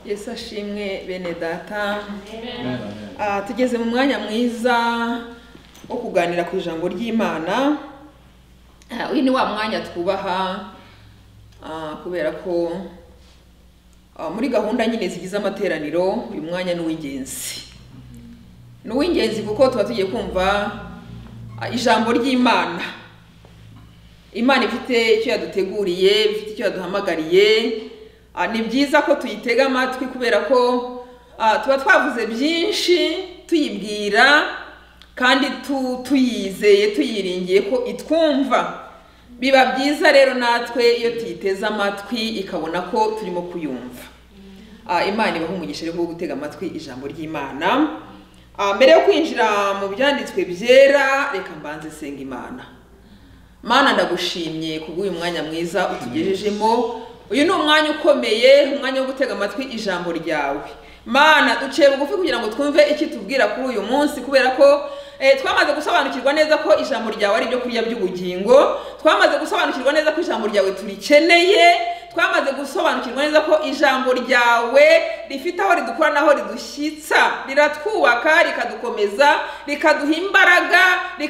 yesu ashimwe bene data Amen. Ah, tugeze mu mwanya mwiza wo kuganira ku ijambo ry'imana Ah, uyu ni wa mwanya twubaha ah, kubera ko ah, muri gahunda nyine zigize amateraniro uyu mwanya ni uw'ingenzi ni uw'ingenzi kuko tuba tugiye kumva ah, ijambo ry'imana imana ifite icyo yaduteguriye ifite icyo yaduhamagariye Ah, ni byiza ko tuyitega amatwi kubera ko ah, tuba twavuze byinshi tuyibwira kandi tu- tuyizeye tuyiringiye ko itwumva biba byiza rero natwe iyo tuyiteze amatwi ikabona ko turimo kuyumva Ah, imana ibaha umugisha rero wo gutega amatwi ijambo ry'imana Ah, mbere yo kwinjira mu byanditswe byera reka mbanze senga imana mana ndagushimye kubw'uyu mwanya mwiza utugejejemo uyu ni umwanya ukomeye umwanya wo gutega amatwi ijambo ryawe mana duciye bugufi kugira ngo twumve icyo tubwira kuri uyu munsi kubera ko eh, twamaze gusobanukirwa neza ko ijambo ryawe ari ibyo kurya by'ubugingo twamaze gusobanukirwa neza ko ijambo ryawe turikeneye twamaze gusobanukirwa neza ko ijambo ryawe rifite aho ridukura n'aho ridushyitsa riratwubaka rikadukomeza rikaduha imbaraga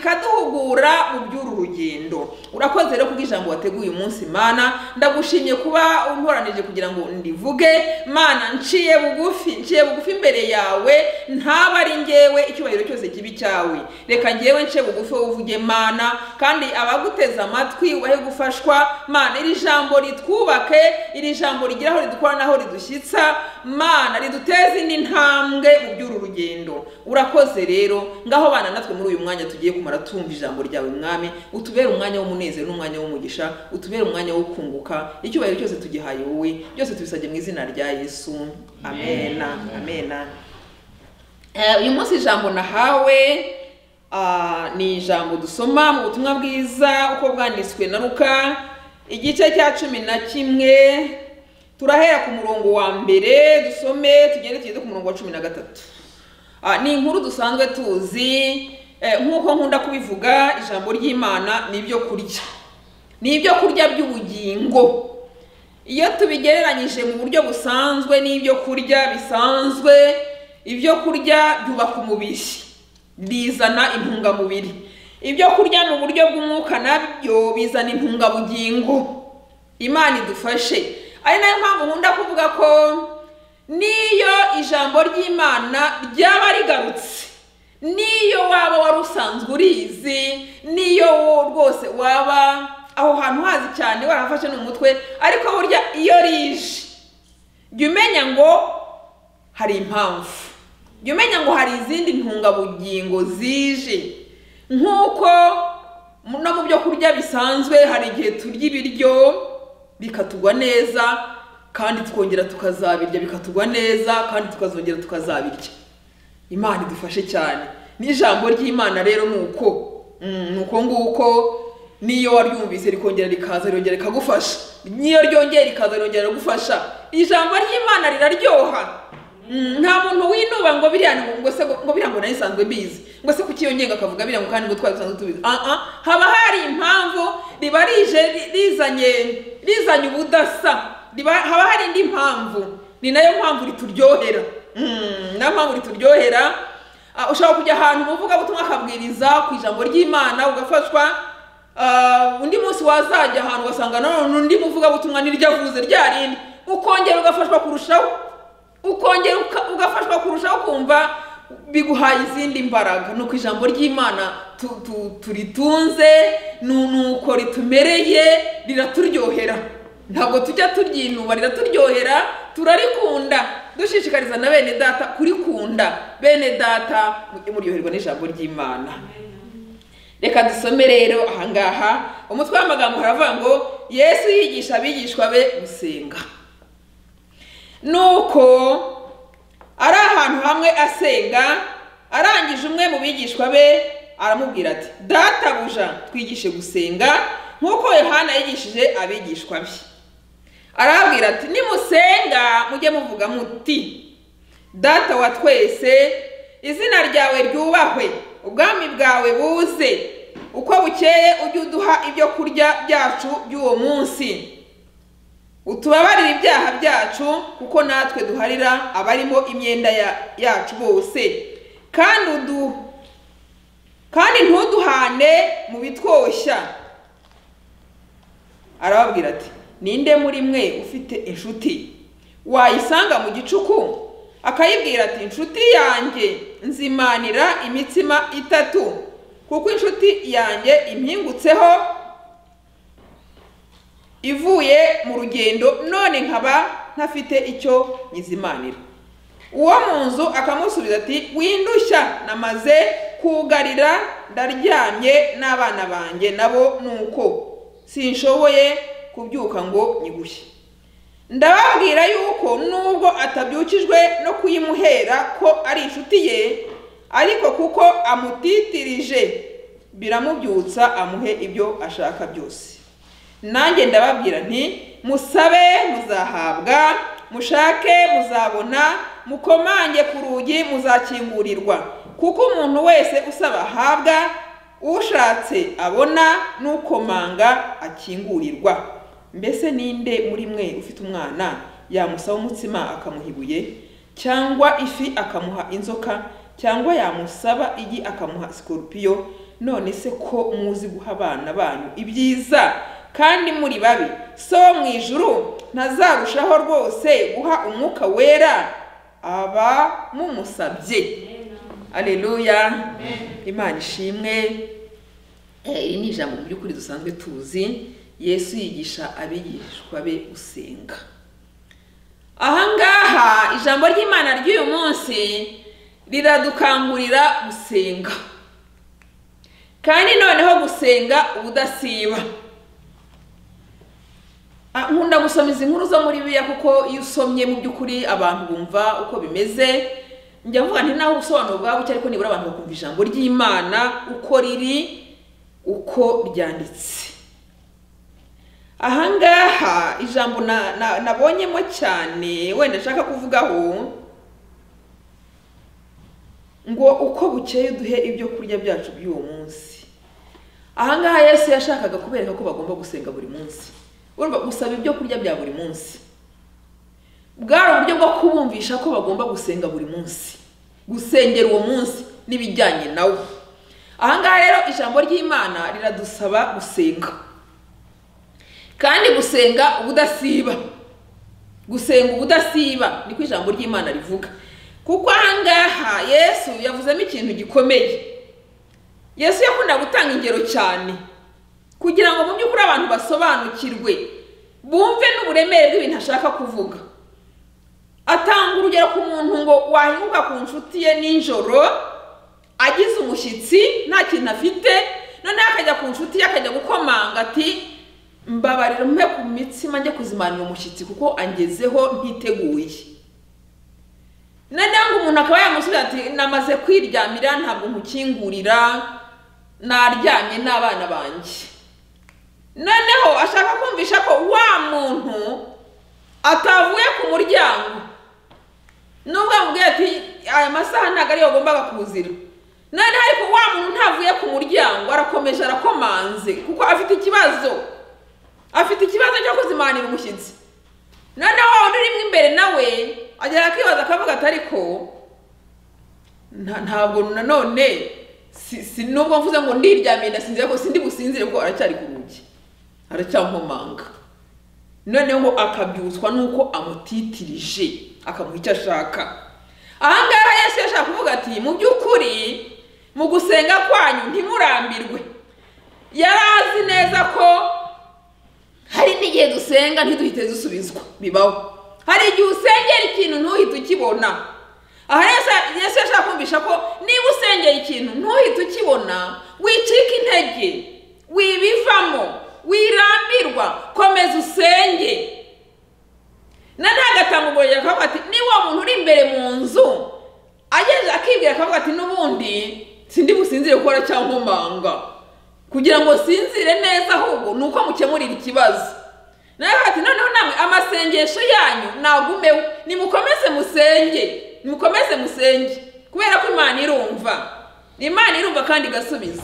rikaduhugura mu by'uru rugendo urakoze rero kubw'ijambo wateguye umunsi mana ndagushimye kuba unkoranije kugira ngo ndivuge mana nciye bugufi nciye bugufi imbere yawe ntaba ari ngewe icyubahiro cyose kibi cyawe reka ngewe nce bugufi wowe uvuge mana kandi abaguteze amatwi ubahe gufashwa mana iri jambo ritwubake iri jambo rigira aho ridukora n'aho ridushyitsa mana riduteze indi ntambwe mu by'uru rugendo urakoze rero ngaho bana natwe muri uyu mwanya tugiye kumara tumva ijambo ryawe mwami utubere umwanya w'umunezero n'umwanya w'umugisha utubere umwanya wo kunguka icyubahiro cyose tugihaye wowe byose tubisabye mu izina rya yesu amena amena Eh, uyu munsi ijambo nahawe ah, ni ijambo dusoma mu butumwa bwiza uko bwanditswe na ruka igice cya cumi na kimwe turahera ku murongo wa mbere dusome tugende tugeze ku murongo wa cumi na gatatu Ah, ni inkuru dusanzwe tuzi eh, nk'uko nkunda kubivuga ijambo ry'imana ni ibyo kurya ni ibyo kurya by'ubugingo iyo tubigereranyije mu buryo busanzwe n'ibyo kurya bisanzwe ibyo kurya byubaka umubiri bizana intungamubiri ibyo kurya mu buryo bw'umwuka nabyo bizana intungabugingo imana idufashe ari nayo mpamvu nkunda kuvuga ko n'iyo ijambo ry'imana ryaba rigarutse n'iyo waba wari usanzwe urizi n'iyo wo rwose waba aho hantu hazi cyane warahafashe ni umutwe ariko burya iyo rije jya umenya ngo hari impamvu jya umenya ngo hari izindi ntungabugingo zije nk'uko mu- no mu byo kurya bisanzwe hari igihe turya ibiryo bikatugwa neza kandi tukongera tukazabirya bikatugwa neza kandi tukazongera tukazabirya imana idufashe cyane n'ijambo ry'imana rero ni uko Mm, ni uko nguko n'iyo waryumvise rikongera rikaza rirongera rikagufasha n'iyo ryongeye rikaza rirongera rigufasha ijambo ry'imana riraryoha Mm, nta muntu winuba ngo biriya ngo- ngo se ngo biriya ngo narisanzwe mbizi ngo se kucyiyongenga akavuga biriya ngo kandi ngo twari dusanzwe tubizi ah ah haba hari impamvu riba rije ri- rizanye rizanye ubudasa riba haba hari indi mpamvu ni nayo mpamvu rituryohera Mm, ni nayo mpamvu rituryohera Ah, ushobora kujya ahantu mu vugabutumwa akabwiriza ku ijambo ry'imana ugafashwa Ah, undi munsi wazajya ahantu ugasanga nanone undi muvugabutumwa niryo avuze rya rindi ukongera ugafashwa kurushaho ukongera uka- ugafashwa kurushaho kumva biguhaye izindi mbaraga ni uko ijambo ry'imana tu- tu- turitunze ni ni uko ritumereye riraturyohera ntabwo tujya turyinuba riraturyohera turarikunda dushishikariza na bene data kurikunda bene data mujye muryoherwa n'ijambo ry'imana reka dusome rero ahangaha umutwe w'amagambo haravuga ngo yesu yigisha abigishwa be gusenga nuko ari ahantu hamwe asenga arangije umwe mu bigishwa be aramubwira ati databuja twigishe gusenga nk'uko yohana yigishije abigishwa be arababwira ati nimusenga mujye muvuga muti data wa twese izina ryawe ryubahwe ubwami bwawe buze uko bukeye ujye uduha ibyo kurya byacu by'uwo munsi utubabarire ibyaha byacu kuko natwe duharira abarimo imyenda yacu bose kandi udu kandi ntuduhane mu bitwoshya arababwira ati ninde muri mwe ufite inshuti wayisanga mu gicuku akayibwira ati inshuti yanjye nzimanira imitsima itatu kuko inshuti yanjye impingutseho ivuye mu rugendo none nkaba ntafite icyo nyizimanira uwo mu nzu akamusubiza ati windushya namaze kugarira ndaryamye n'abana banjye nabo nuko sinshoboye kubyuka ngo nyigushye ndababwira yuko nubwo atabyukijwe no kuyimuhera ko ari inshuti ye ariko kuko amutitirije biramubyutsa amuhe ibyo ashaka byose nanjye ndababwira nti musabe muzahabwa mushake muzabona mukomange ku rugi muzakingurirwa kuko umuntu wese usaba ahabwa ushatse abona n'ukomanga akingurirwa mbese ninde muri mwe ufite umwana yamusaba umutsima akamuha ibuye cyangwa ifi akamuha inzoka cyangwa yamusaba igi akamuha sikorupiyo none se ko muzi guha abana banyu ibyiza kandi muri babi so mu ijuru ntazarushaho rwose guha umwuka wera aba mumusabye aleluya imana ishimwe iri ni ijambo mu by'ukuri dusanzwe tuzi yesu yigisha abigishwa be gusenga ahangaha ijambo ry'imana ry'uyu munsi riradukangurira gusenga kandi noneho gusenga ubudasiba nkunda gusoma izi nkuru zo muri biya kuko iyo usomye mu by'ukuri abantu bumva uko bimeze njya mvuga nti nawe ubusobanuro bwaba buke ariko nibura abantu bakumva ijambo ry'imana uko riri uko ryanditse ahangaha ijambo nabonyemo cyane wenda nshaka kuvugaho ngo uko bukeye duhe ibyo kurya byacu by'uwo munsi ahangaha yesu yashakaga kubereka ko bagomba gusenga buri munsi urumva gusaba ibyo kurya bya buri munsi bwari uburyo bwo kubumvisha ko bagomba gusenga buri munsi gusengera uwo munsi n'ibijyanye nawo ahangaha rero ijambo ry'imana riradusaba gusenga kandi gusenga ubudasiba gusenga ubudasiba niko ijambo ry'imana rivuga kuko ahangaha yesu yavuzemo ikintu gikomeye yesu yakunda gutanga ingero cyane kugira ngo mu by'ukuri abantu basobanukirwe bumve n'uburemere bw'ibintu ashaka kuvuga atanga urugero ku muntu ngo wahinguka ku nshuti ye nijoro agize umushyitsi nta kintu afite noneho akajya ku nshuti ye akajya gukomanga ati mbabarira umpe ku mitsima njye kuzimanira umushyitsi kuko angezeho ntiteguye noneho ngo umuntu akaba yamusubiza ati namaze kwiryamira ntabwo nkukingurira naryamye n'abana banjye noneho ashaka kumvisha ko wa muntu atavuye ku muryango nubwo amubwiye ati aya masaha ntabwo ariyo agombaga kuzira noneho ariko wa muntu ntavuye ku muryango arakomeje arakomanze kuko afite ikibazo afite ikibazo cyo kuzimanira umushyitsi noneho wa wundi urimo imbere nawe agera akibaza akavuga ati ariko ntabwo nanone si nubwo mvuze ngo ndiryamiye ndasinzira ko sindi businzire kuko aracyari ku rugi aracyankomanga noneho akabyutswa nuko amutitirije akamuha icyo ashaka ahangaha yesu yashaka kuvuga ati mu by'ukuri mu gusenga kwanyu ntimurambirwe yari azi neza ko hari n'igihe dusenga ntiduhite dusubizwa bibaho hari igihe usengera ikintu ntuhite ukibona aha yesu yashaka kumvisha ko niba usengera ikintu ntuhite ukibona wicika intege wibivamo wirambirwa komeza usenge na ntagatanga urugero akavuga ati niba uwo muntu uri imbere mu nzu ageze akibwira akavuga ati n'ubundi sindi businzire gukora cyangwa kugira ngo sinzire neza ahubwo ni uko mukemurira ikibazo nawe ati noneho namwe amasengesho yanyu nagumeho nimukomeze musenge mukomeze musenge kubera ko imana irumva imana irumva kandi igasubiza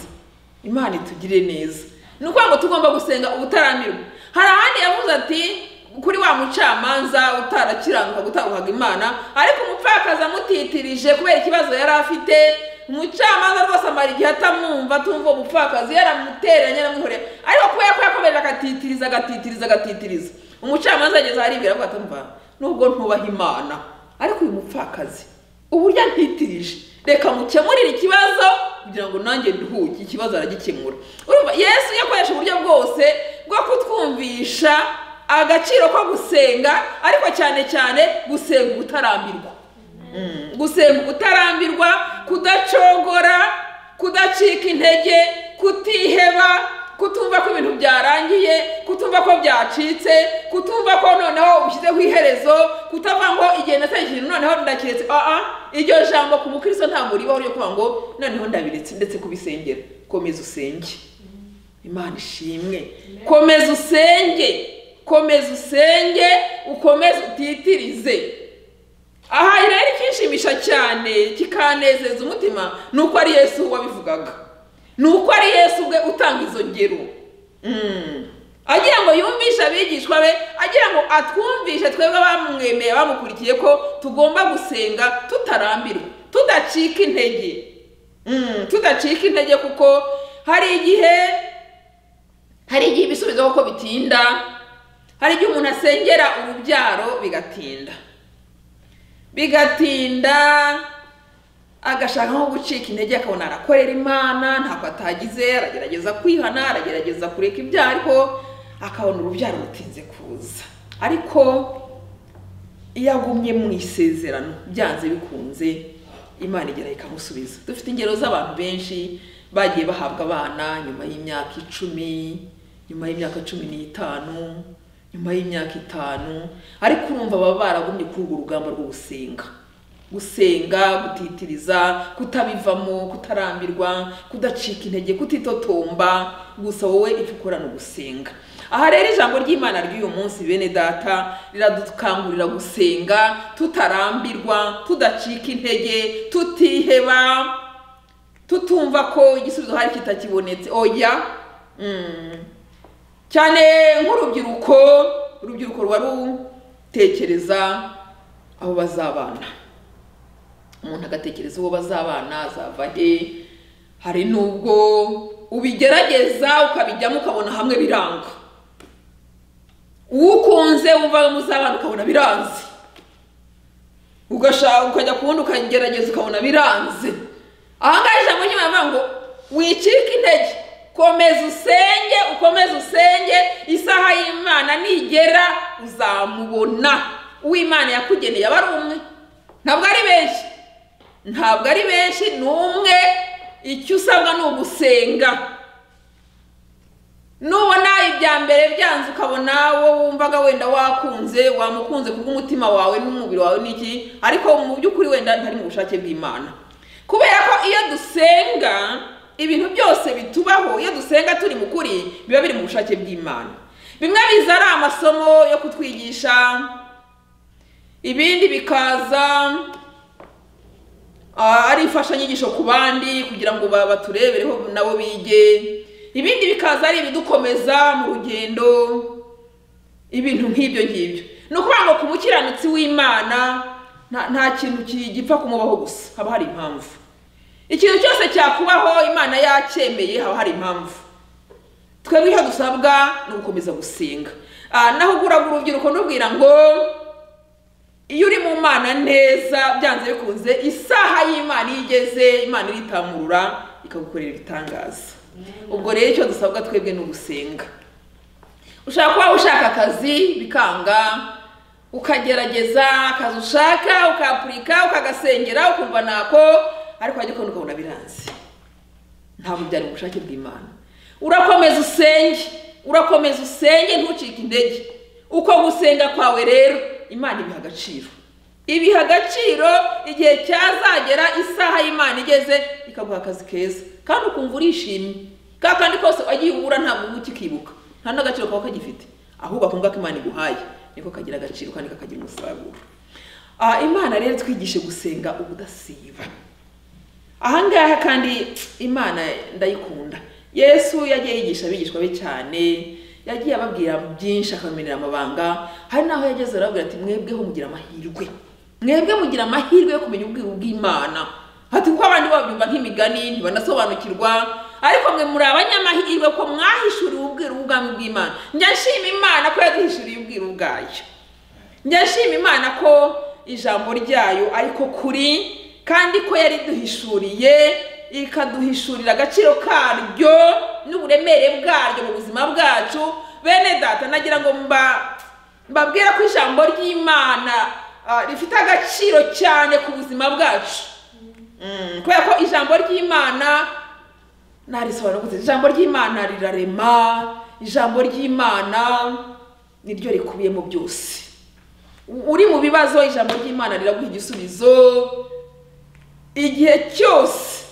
imana itugire neza ni ukuvuga ngo tugomba gusenga ubutaramirwa hari ahandi yavuze ati kuri wa mucamanza utarakiranuka gutahuhaga imana ariko umupfakazi amutitirije kubera ikibazo yari afite umucamanza rwose amara igihe atamwumva atumva uwo mupfakazi yaramutereranye yaramuhoreye ariko kubera ko yakomeje agatitiriza agatitiriza agatitiriza umucamanza ageze aribwira avuga atumva nubwo ntubaha imana ariko uyu mupfakazi uburyo antitirije reka mukemurire ikibazo kugira ngo nanjye nduhuke ikibazo aragikemura urumva yesu iyo akoresha uburyo bwose bwo kutwumvisha agaciro ko gusenga ariko cyane cyane gusenga ubutarambirwa gusenga ubutarambirwa kudacogora kudacika intege kutiheba kutumva ko ibintu byarangiye kutumva ko byacitse kutumva ko noneho ushyizeho iherezo kutavuga ngo igihe nateye ikintu noneho ndakiretse aha iryo jambo ku mukristo nta muribaho ryo kuvuga ngo noneho ndabiretse ndetse kubisengera komeza usenge imana ishimwe komeza usenge komeza usenge ukomeze utitirize aha rero ikinshimisha cyane kikanezeza umutima ni uko ari yesu wabivugaga ni uko ari yesu ubwe utanga izo ngero agira ngo yumvishe abigishwa be agira ngo atwumvishe twebwe bamwemeye bamukurikiye ko tugomba gusenga tutarambirwa tudacika intege tudacika intege kuko hari igihe hari igihe ibisubizo kuko bitinda hari igihe umuntu asengera urubyaro bigatinda bigatinda agashaka nko gucika intege akabona arakorera imana ntako atagize aragerageza kwihana aragerageza kureka ibyaha ariko akabona urubyaro rutinze kuza ariko iyo agumye mu isezerano byanze bikunze imana igera ikamusubiza dufite ingero z'abantu benshi bagiye bahabwa abana nyuma y'imyaka icumi nyuma y'imyaka cumi n'itanu nyuma y'imyaka itanu ariko urumva baba baragumye kuri urwo rugamba rwo gusenga gusenga gutitiriza kutabivamo kutarambirwa kudacika intege kutitotomba gusa wowe icyo ukora ni ugusenga aha rero ijambo ry'imana ry'uyu munsi bene data riradukangurira gusenga tutarambirwa tudacika intege tutiheba tutumva ko igisubizo hari kitakibonetse oya cyane nk'urubyiruko urubyiruko ruba rutekereza aho bazabana umuntu agatekereza uwo bazabana azava he hari n'ubwo ubigerageza ukabijyamo ukabona hamwe biranga ukunze wumva muzabana ukabona biranze ugashaka ukajya ku wundi ukagerageza ukabona biranze ahangaha ijambo nyuma avuga ngo wicike intege komeza usenge ukomeze usenge isaha y'imana nigera uzamubona uw'imana yakugeneye aba ari umwe ntabwo ari benshi ntabwo ari benshi ni umwe icyo usabwa ni ugusenga nubona ibya mbere byanze ukabona wowe wumvaga wenda wakunze wamukunze kubw'umutima wawe n'umubiri wawe n'iki ariko mu by'ukuri wenda ntari mu bushake bw'imana kubera ko iyo dusenga ibintu byose bitubaho iyo dusenga turi mu kuri biba biri mu bushake bw'imana bimwe biza ari amasomo yo kutwigisha ibindi bikaza ari imfashanyigisho ku bandi kugira ngo baturebereho nabo bige ibindi bikaza ari ibidukomeza mu rugendo ibintu nk'ibyo ngibyo ni ukuvuga ngo ku mukiranutsi w'imana nta kintu gipfa kumubaho gusa haba hari impamvu ikintu cyose cyakubaho imana yacyemeye haba hari impamvu twebwe icyo dusabwa ni ugukomeza gusenga naho uguraga urubyiruko n'ubwira ngo iyo uri mu mana neza byanze bikunze isaha y'imana iyo igeze imana iritamurura ikagukorera ibitangaza ubwo rero icyo dusabwa twebwe ni ugusenga ushaka kuba ushaka akazi bikanga ukagerageza akazi ushaka ukapurika ukagasengera ukumva nako ariko wajya ukabona ukabona biranze ntabwo byari mu bushake bw'imana urakomeza usenge urakomeza usenge ntucike intege uko gusenga kwawe rero imana ibiha agaciro ibiha agaciro igihe cyazagera isaha y'imana igeze ikaguha akazi keza kandi ukumva urishimye ka kandi kose wagiye ubura ntabwo uba ukikibuka nta n'agaciro kaba kagifite ahubwo akumva ko imana iguhaye niko kagira agaciro kandi kakagira umusaruro imana rero twigishe gusenga ubudasiba ahangaha kandi imana ndayikunda yesu yagiye yigisha abigishwa be cyane yagiye ababwira byinshi akamenera amabanga hari n'aho yageze arababwira ati mwebweho mugira amahirwe mwebwe mugira amahirwe yo kumenya ubwiru bw'imana hati kuko abandi babyumva nk'imigani ntibanasobanukirwa ariko mwe muri abanyamahirwe ko mwahishuriwe ubwiru bw'ubwami bw'imana njya nshima imana ko yaduhishuriye ubwiru bwayo njya nshima imana ko ijambo ryayo ariko kuri kandi ko yariduhishuriye ikaduhishurira agaciro karyo n'uburemere bwaryo mu buzima bwacu bene data nagira ngo mbabwire ko ijambo ry'imana rifite agaciro cyane ku buzima bwacu kubera ko ijambo ry'imana ntarisobanukutse ijambo ry'imana rirarema ijambo ry'imana niryo rikubiyemo byose uri mu bibazo ijambo ry'imana riraguha igisubizo igihe cyose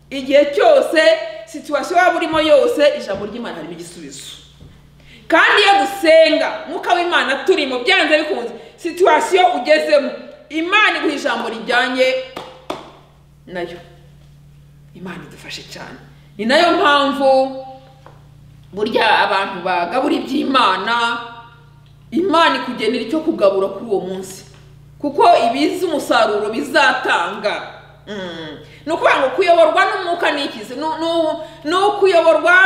igihe cyose situwasiyo waba urimo yose ijambo ry'imana harimo igisubizo kandi iyo dusenga mwuka w'imana turimo byanze bikunze situwasiyo ugezemo imana iguha ijambo rijyanye nayo imana idufashe cyane ni nayo mpamvu burya abantu bagabura iby'imana imana ikugenera icyo kugabura kuri uwo munsi kuko ibizi umusaruro bizatanga ni ukuvuga ngo kuyoborwa n'umwuka n'ikizi ni ukuyoborwa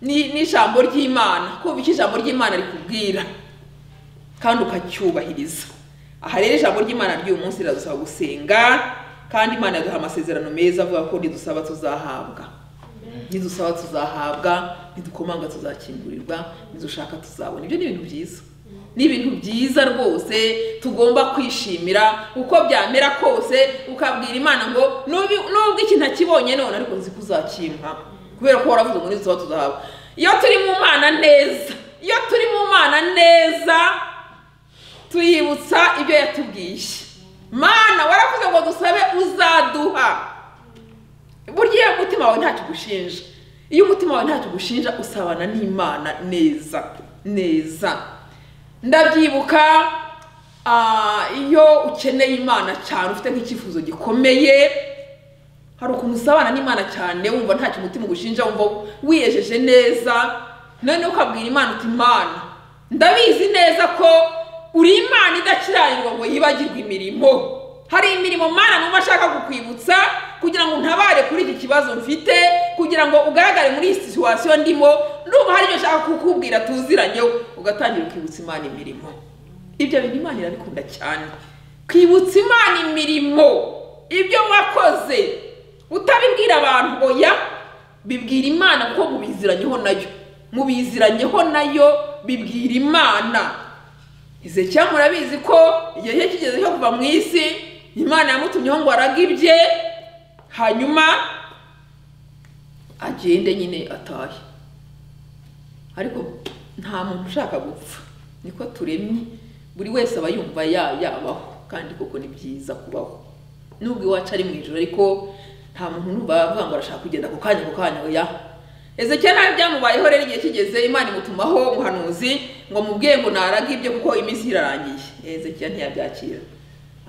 n'ijambo ry'imana kumva icyo ijambo ry'imana rikubwira kandi ukacyubahiriza aha rero ijambo ry'imana ry'uyu munsi riradusaba gusenga kandi imana yaduha amasezerano meza avuga ko ntidusaba tuzahabwa ntidusaba tuzahabwa ntidukomanga tuzakingurirwa ntidushaka tuzabona ibyo ni ibintu byiza ni ibintu byiza rwose tugomba kwishimira uko byamera kose ukabwira imana ngo nubwo ikintu akibonye none ariko nzi ko uzakimpa kubera ko waravuze ngo n'izuba tuzahabwa iyo turi mu mana neza iyo turi mu mana neza tuyibutsa ibyo yatubwiye mana waravuze ngo dusabe uzaduha burya iyo umutima wawe ntacyo ugushinja iyo umutima wawe ntacyo ugushinja usabana n'imana neza neza ndabyibuka iyo ukeneye imana cyane ufite nk'icyifuzo gikomeye hari ukuntu usabana n'imana cyane wumva ntacyo umutima ugushinja wumva wiyejeje neza noneho ukabwira imana uti imana ndabizi neza ko uri imana idakirayirwa ngo yibagirwe imirimo hari imirimo mana numva ashaka kukwibutsa kugira ngo untabare kuri iki kibazo mfite kugira ngo ugaragare muri iyi situwasiyo ndimo n'ubu hari ibyo ushaka kukubwira tuziranyeho ugatangira ukibutsa imana imirimo ibyo bintu imana irabikunda cyane kwibutsa imana imirimo ibyo wakoze utabibwira abantu oya bibwira imana kuko mubiziranyeho nayo mubiziranyeho nayo bibwira imana ize cyangwa murabizi ko igihe cye kigeze cyo kuva mu isi imana yamutumyeho ngo arage ibye hanyuma agende nyine atahe ariko nta muntu ushaka gupfa niko turemye buri wese aba yumva yabaho kandi koko ni byiza kubaho nubwo iwacu ari mu ijoro ariko nta muntu numva avuga ngo arashaka kugenda ako kanya ako kanya ya ezeke nawe byamubayeho rero igihe kigeze imana imutumaho umuhanuzi ngo mubwiye ngo naraga ibyo kuko iminsi irarangiye ezeke ntiyabyakira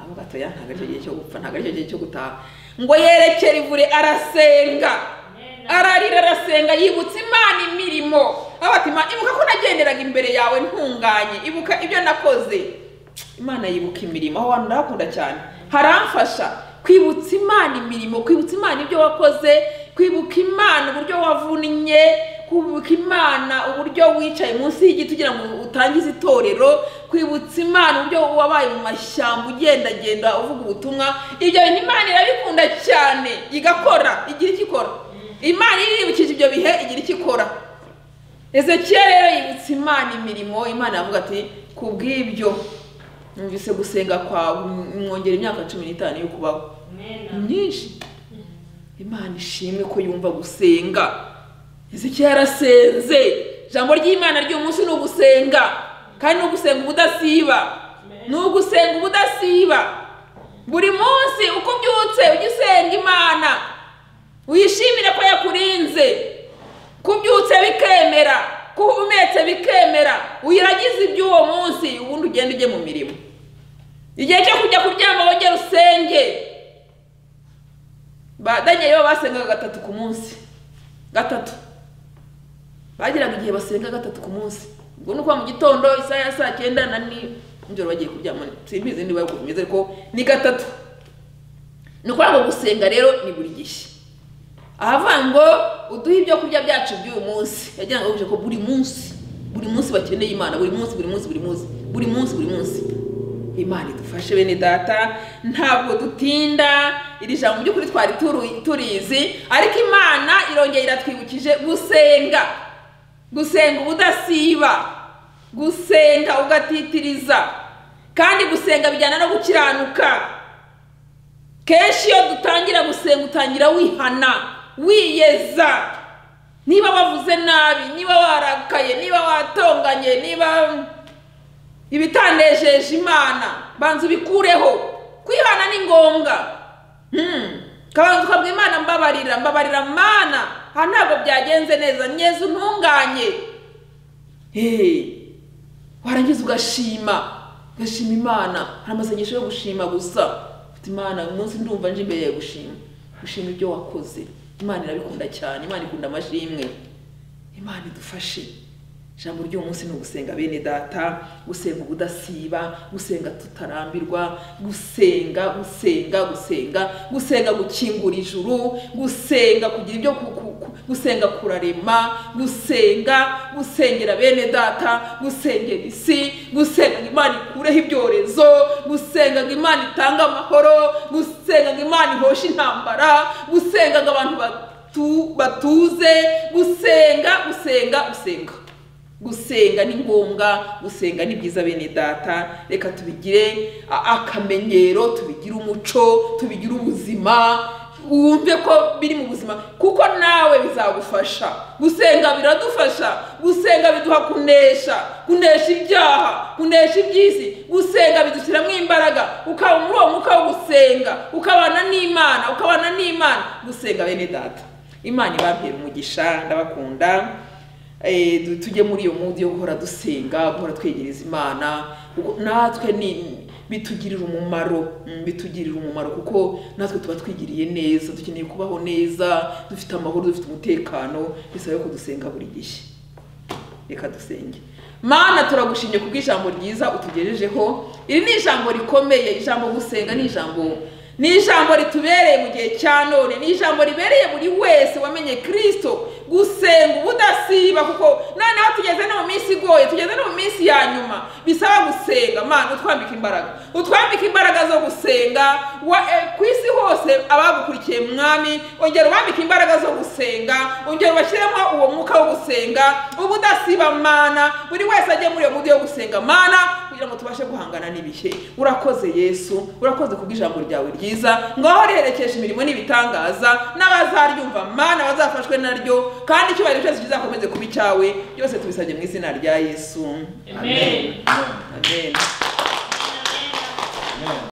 avuga ati ya ntabwo aricyo gihe cyo gupfa ntabwo aricyo gihe cyo gutaha ngo yerekere ivure arasenga ararira arasenga yibutsa imana imirimo ati imana ibuka ko nagenderaga imbere yawe ntunganye ibuka ibyo nakoze imana yibuka imirimo aho hantu ndahakunda cyane haramfasha kwibutsa imana imirimo kwibutsa imana ibyo wakoze kwibuka imana uburyo wavunnye kwibuka imana uburyo wicaye munsi y'igiti kugira ngo utangize itorero kwibutsa imana uburyo wabaye mu mashyamba ugendagenda uvuga ubutumwa ibyo bintu imana irabikunda cyane igakora igira icyo ikora imana iribukije ibyo bihe igira icyo ikora ezekiyel rero yibutsa imana imirimo imana yavuga ati ku bw'ibyo numvise gusenga kwawe mwongera imyaka cumi n'itanu yo kubaho myinshi imana ishimwe ko yumva gusenga ezekiyel arasenze ijambo ry'imana ry'umunsi ni ugusenga kandi ni ugusenga ubudasiba ni ugusenga ubudasiba buri munsi uko ubyutse ujya usenga imana wishimire ko yakurinze kubyutse bikemera kuhumetse bikemera uyiragize iby'uwo munsi ubundi ugenda ujye mu mirimo igihe cyo kujya kuryama wongera usenge badanye basengaga gatatu ku munsi gatatu bageraga igihe basenga gatatu ku munsi ubwo ni ukuvuga mu gitondo isaha ya saa cyenda na nijoro bagiye kuryama simbizi niba ari uko bimeze ariko ni gatatu ni ukuvuga ngo gusenga rero ni buri gihe ahavuga ngo uduhe ibyo kurya byacu by'uyu munsi yagira ngo ko buri munsi buri munsi bakeneye imana buri munsi buri munsi buri munsi buri munsi buri munsi imana idufashe bene data ntabwo dutinda iri jambo by'ukuri twari turu- turizi ariko imana irongera iratwibukije gusenga gusenga ubudasiba gusenga ugatitiriza kandi gusenga bijyana no gukiranuka kenshi iyo dutangira gusenga utangira wihana wiyeza niba wavuze nabi niba warakaye niba watonganye niba ibitandejeje imana banza ubikureho kwihana ni ngombwa Hmm. kabanza ukabwira imana mbabarira mbabarira mana aha ntabwo byagenze neza neza untunganye Hey. warangiza ugashima ugashima imana hari amasengesho yo gushima gusa ufite imana uyu munsi ndumva nje imbere ya gushima gushima ibyo wakoze imana irabikunda cyane imana ikunda amashimwe imana idufashe ijambo ry'uyu munsi ni ugusenga bene data gusenga ubudasiba gusenga tutarambirwa gusenga gusenga gusenga gusenga gukingura ijuru gusenga kugira ibyo ku- ku- ku- gusenga kurarema gusenga gusengera bene data gusengera isi gusenga ngo imana ikureho ibyorezo gusenga ngo imana itange amahoro gusenga ngo imana ihoshe intambara gusenga ngo abantu batu- batuze gusenga gusenga gusenga gusenga ni ngombwa gusenga ni byiza bene data reka tubigire a- akamenyero tubigire umuco tubigire ubuzima wumve ko biri mu buzima kuko nawe bizagufasha gusenga biradufasha gusenga biduha kunesha kunesha ibyaha kunesha iby'isi gusenga bidushyiramo imbaraga ukaba muri uwo mwuka wo gusenga ukabana n'imana ukabana n'imana gusenga bene data imana ibabwira umugisha ndabakunda Eh, du- tujye muri iyo mudi yo guhora dusenga guhora twegereza imana kuko natwe ni bitugirira umumaro mm, bitugirira umumaro kuko natwe tuba twigiriye neza dukeneye kubaho neza dufite amahoro dufite umutekano bisaba ko dusenga buri gihe reka dusenge mana turagushimye kubw'ijambo ryiza utugejejeho iri ni ijambo rikomeye ijambo gusenga ni ijambo ni ijambo ritubereye mu gihe cya none ni ijambo ribereye buri wese wamenye kirisito gusenga ubudasiba kuko noneho tugeze no mu minsi igoye tugeze no mu minsi ya nyuma bisaba gusenga mana utwambika imbaraga utwambika imbaraga zo gusenga wa, eh, ku isi hose abagukurikiye mwami ongera ubambike imbaraga zo gusenga ongera ubashyiremo uwo mwuka wo gusenga ubudasiba mana buri wese ajye muri iyo mudi yo gusenga mana kugira ngo tubashe guhangana n'ibihe urakoze yesu urakoze kubw'ijambo ryawe ryiza ngaho riherekesha imirimo n'ibitangaza n'abazaryumva mana bazafashwe naryo kandi icyubahiro cyose kizakomeze kuba icyawe byose tubisabye mu izina rya yesu Amen. amen